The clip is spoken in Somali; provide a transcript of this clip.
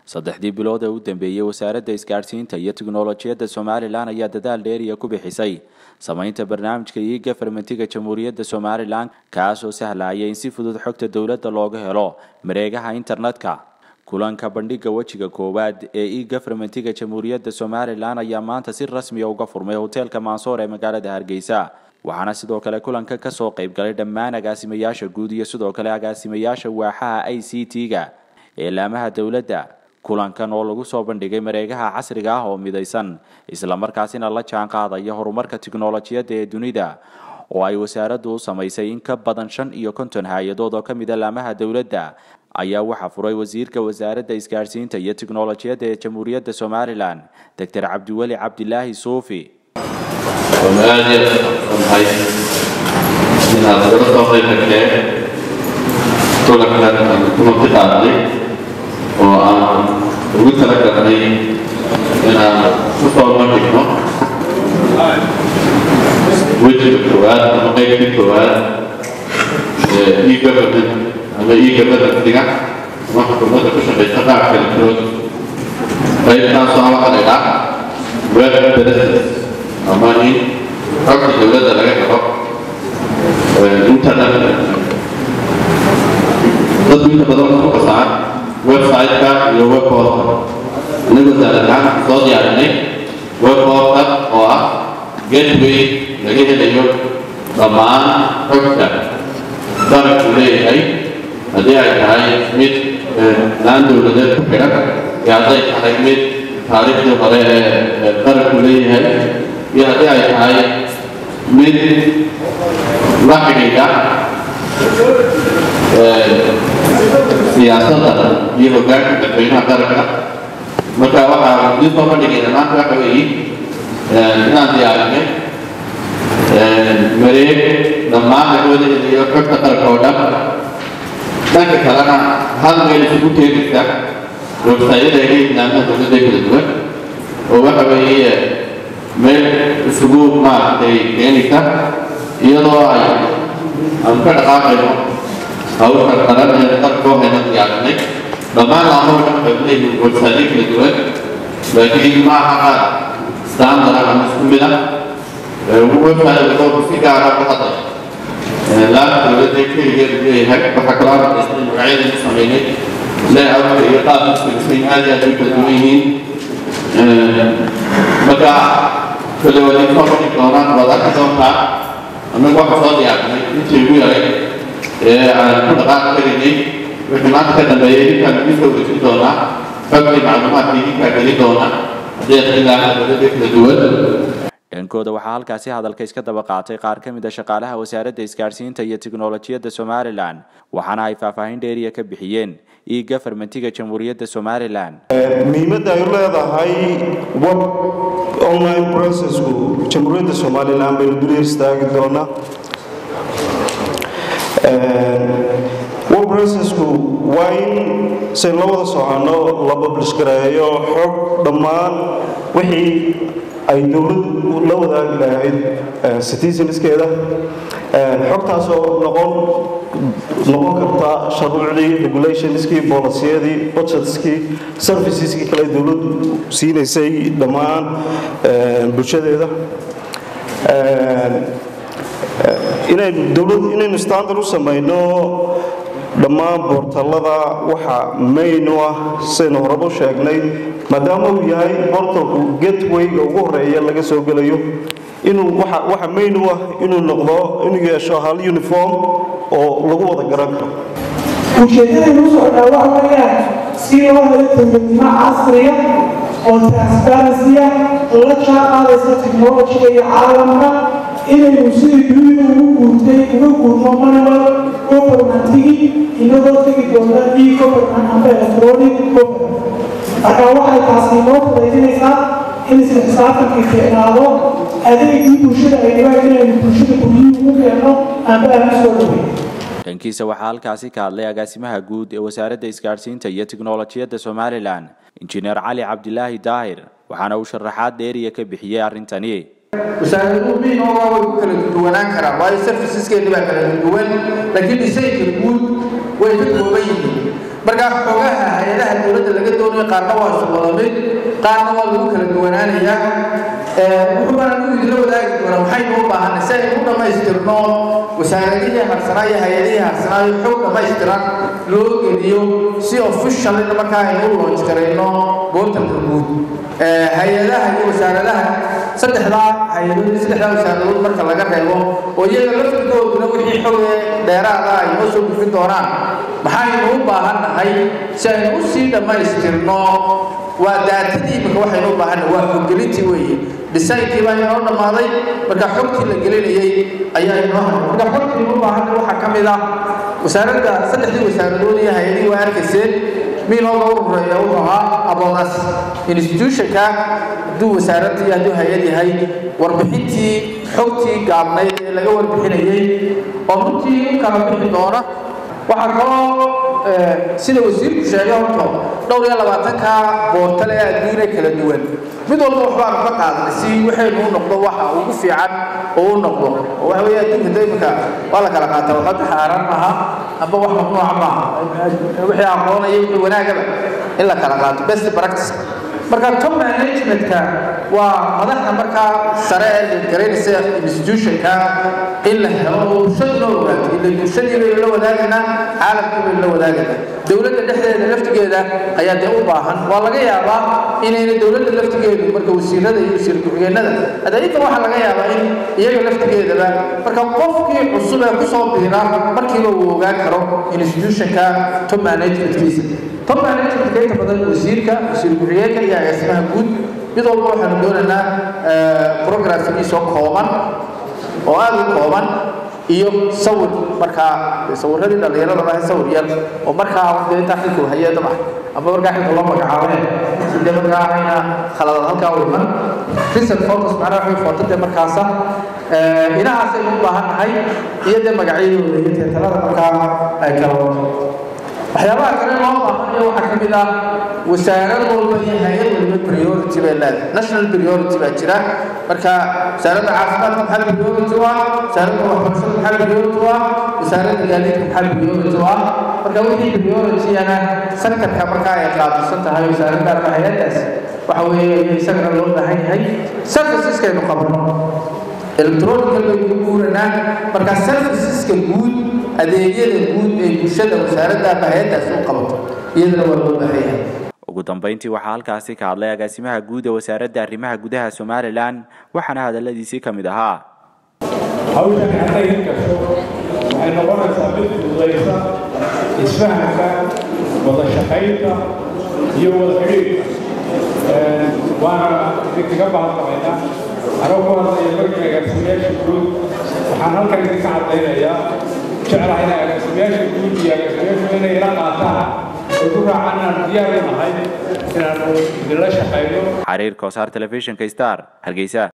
saddexdii bilood ee u dambeeyey wasaaradda isgaadhsiinta iyo tiknolojiyadda somalilan ayaa dadaal dheeriya ku bixisay samaynta barnaamijka iyo gafarmentiga jamhuuriyadda somalilan kaas oo sahlaya in si fudud xogta dowladda looga helo mareegaha internetka kulanka bandhiga wejiga koowaad ee e gafarmentiga jamhuuriyadda somalilan ayaa maanta si rasmiya uga furmay hoteelka maansoor ee magaalada hargeysa waxaana sidoo kale kulanka kasoo qayb galay dhammaan agaasimayaasha guud iyo sidoo kale agaasimayaasha waaxaha i c t-ga ee laamaha dowladda kulankan oo lagu soo bandhigay mareegaha casriga ah oo midaysan islamarkaasina la jaan qaadaya horumarka tiknolojiyadda ee dunida oo ay wasaaraddu u samaysay in ka badan shan iyo konton hay-adood oo ka mida laamaha dowladda ayaa waxaa furay wasiirka wasaaradda isgaadhsiinta iyo tiknolojiyadda ee jamhuuriyadda somalilan doctor cabdiweli cabdilaahi suufi aad iyo ahay inaad nagala soo qayb gasheen kulankan aan kulanka qaadnay oo aan ugu tala galnay inaan ku soo bandhigno wejiga koowaad ama qaybtii koowaad ee e-government ama e-governantiga ama xukuumadda ku shaqaysa qaabka electronic qaybtaasoo ah waxaa la idhaa web services ama in xogta dowladda laga helo internetka dadku inta badan waxay ku qasaan website-ka iyo webportal inagoo saalahaan soo diyaarinay webportal oo ah gateway laga helayo dhammaan xogta qaranku leeyahay haddii ay tahay mid laan dowladeed ku xidhan iyo hadday tahay mid taariikhdii hore ee qaranku leeyahay iyo haddii ay tahay mid la xidhiidha siyaasadda iyo hoggaanka dadweynaha qaranka marka waxaa idin soo bandhigayna maanta waxa weeye inaan diyaarinay mareeg dhammaan laga wada helayo xogta qaranka oo dhan dhanka kalena hal meel isugu keenaysa websayada ay islaamaha dowladda kala duwan oo waxa weeye meel isugu maaragtay keenaysa iyadoo ay aan ka dhaqaaqayno hawsha qaran ee qarkoo hayna diyaarinay dhammaan laamaha dhan waxay leeyihiin websaytyo kala duwan laakiin ma aha qaar standard ah ama isku mid ah website walba si gaara ku hadlay laanta dowladda keligeedu leeyahay waxaa kaloo arkaysay magacyada ku sameynay layout iyo qaabka sugusay aad iyo aad u kala duwan yihiin marka kale waa idin soo bandhigi doonaan waad arki doontaa annagu waxaa soo diyaarinay intii ugu yaray ee aan ku dhaqaaqi karaynay wixii maanta ka dambeeyay idinkaan idin soo dejin doonaa xogtii macluumaadka idinkaa gelin doona haddii aad ilaaha dowladda kala duwan dhankooda waxaa halkaasi hadalka iska daba qaatay qaar ka mid a shaqaalaha wasaaradda isgaadhsiinta iyo tiknolojiyadda somalilan waxaana ay faahfaahin dheeriya ka bixiyeen e gafarmentiga jamhuuriyadda somalilan muhiimadda ay leedahay web online processku jamhuuriyadda somalilan baynu dul istaagi doonaa web processku waa in say la wada socono la publish gareeyo xog dhammaan wixii ay dowladdu la wadaagi lahayd citizenskeeda xogtaasoo noqon noqon karta shuruucdii regulationskii boolisiyadii budgetskii serviceskii kale dowladdu siinaysay dhammaan bulshadeeda inaynu dowladdu inaynu standard u samayno dhammaan boortallada waxa mayn u ah sidaynu horeba u sheegnay maadaama uu yahay bortalku gatwayga ugu horeeya laga soo gelayo inuu waxa waxa mayn u ah inuu noqdo inuu yeesho hal uniform oo lagu wada garan karo ujeedadaynu u socdaa waxa weeyaan si loo helo dowladnimo casriya oo transparency ah la jaan qaadaysa technologiga iyo caalamka inaynu sidii dunida ugu guurtay uga guurno manual governmentigii inagoo tegi doona e government amba electronic government marka waxay taasi noo fudaydinaysaa in isla xisaabtankii fiicnaado adeegii bulshada ay dhibaan inaynu bulshada guryihii ugu keenno amba aan usoo dhaweyn dhankiisa waxaa halkaasi ka hadlay agaasimaha guud ee wasaaradda isgaadhsiinta iyo tiknolojiyadda somalilan injineer cali cabdilaahi daahir waxaana uu sharaxaad dheeriya ka bixiyey arrintani wasaaraduhu miinooga way ku kala duwanaan karaan waayo serviceskeeni baa kala duwan laakiin dhisayka guud way ka kooban yihiin marka markaa xogaha hay-adaha dowladda laga doonayo qaarna waa shuqula mid qaarna waa lagu kala duwanaanayaa wuxuu baan anigu idinla wadaagi doonaa maxaynu u baahanay si aynu u dhammaystirno wasaaradihii harsanaa iyo hay-adihii harsanaa iyo xog dhammaystiran loo geliyo si officialina markaa aynu u launch garayno boortalka guud hay-adaha iyo wasaaradaha saddexdaa hay-adood iyo saddexdaa wasaaradood marka laga reebo oo iyaga laftirkooduna wixii xoge dheeraada ay noo soo gufin doonaan maxaynu u baahan nahay si aynu u sii dhammaystirno waa daatadii imika waxaynu u baahannahay waa xoggelintii weeye dhisaynkii baa inoo dhammaaday marka xogtii la gelinayay ayaa inoo marka xogtii u baahannahay waxaa ka mid ah wasaaradda saddexdii wasaaradood iyo hay-adihii waa arkayseen miinooga u horeeya wuxuu ahaa aboodas institutionka hadduu wasaaradda iyo hadduu hay-ad yahay warbixintii xogtii gaabnayd ee laga warbixinayay oo runtii u kala bixi doona waxaa kaloo sida wasiirku sheegay horto dhowr iyo labaatanka boortale ee adduunya kala duwan mid walba waxbaanu ka qaadanay si waxaynu u noqdo waxa ugu fiican oo u noqdo oo waxa weeye adduunka daymaka waa la kala qaataa waxba xaaraan maaha amba wax mamnuuca maaha wixii aqoonaya wixii wanaagaba in la kala qaato best practice marka top managementka waa madaxda markaa sare ee garaynaysa institutionka in la helo oo bulshaduna ogaato ila bulshadii baynu la wadaagaynaa caalamkii baynu la wadaagaynaa dowladda dhexdeeda laftigeeda ayaa dee u baahan waa laga yaabaa inayna dowladda laftigeedu marka wasiirada iyo wasiir ku-xigeenada hadda inta waxaa laga yaabaa in iyaga laftigeedaba marka qofkii cusub ee kusoo biira markiiba uu ogaan karo institutionka top managementkiisa top managementka inta badan wasiirka wasiir ku-xigeenka iyo agaasimaha guud mid walba waxaanu doonaynaa programkiisoo kooban oo aada u kooban iyo sawir markaa sawiradii dhallinyarada lahay sawir yar oo markaa dee intaa xilku hayeeda ah ama markaa xilka loo magacaabeen si dee markaa ayna khaladad halkaa u iman recent photos macnaha waxay foto dee markaasa inahaasaynu u baahan nahay iyo dee magacyadooda iyo teetalada markaa ay kala wato waxyaabaha kale loo baahanayo waxaa ka mid ah wasaarad walba iyo hay-ad waliba priority bay leedahay national priority baa jira marka wasaaradda caafimaadka maxaa priority u ah wasaaradda waxbarashada maxaa priority u ah wasaaradda gaadiidka maxaa priority u ah marka wixii priorityana sectorka markaa ay qaabilsan tahay wasaaradda ama hay-addaas waxa weeye isagana loo baahan yahay serviceskaynu qabno electronical bay ku guuranaa marka serviceska guud adeegyada guud ee bulshada wasaaradda ama hay-addaas u qabato iyadana waa loo baahan yahay ugu dambeyntii waxaa halkaasi ka hadlay agaasimaha guud ee wasaaradda arrimaha gudaha somalilan waxaana hadaladiisii ka mid ahaa hawshan hadday hirgasho waxay noqonaysaa mid fududaysa isfahamka wada shaqaynta iyo wada xidhiidhka waana idinkaga bahadlamaynaa anoo ku hadlaya markii agaasimayaasha guud waxaan halkan idinka caddaynayaa jeclahay in agaasimayaasha guud iyo agaasimayaashu inay ila qaataan ay ku raacaan inaan diyaar u nahay inaanu idinla shaqayno xariir koosaar telefishinka star hargeysa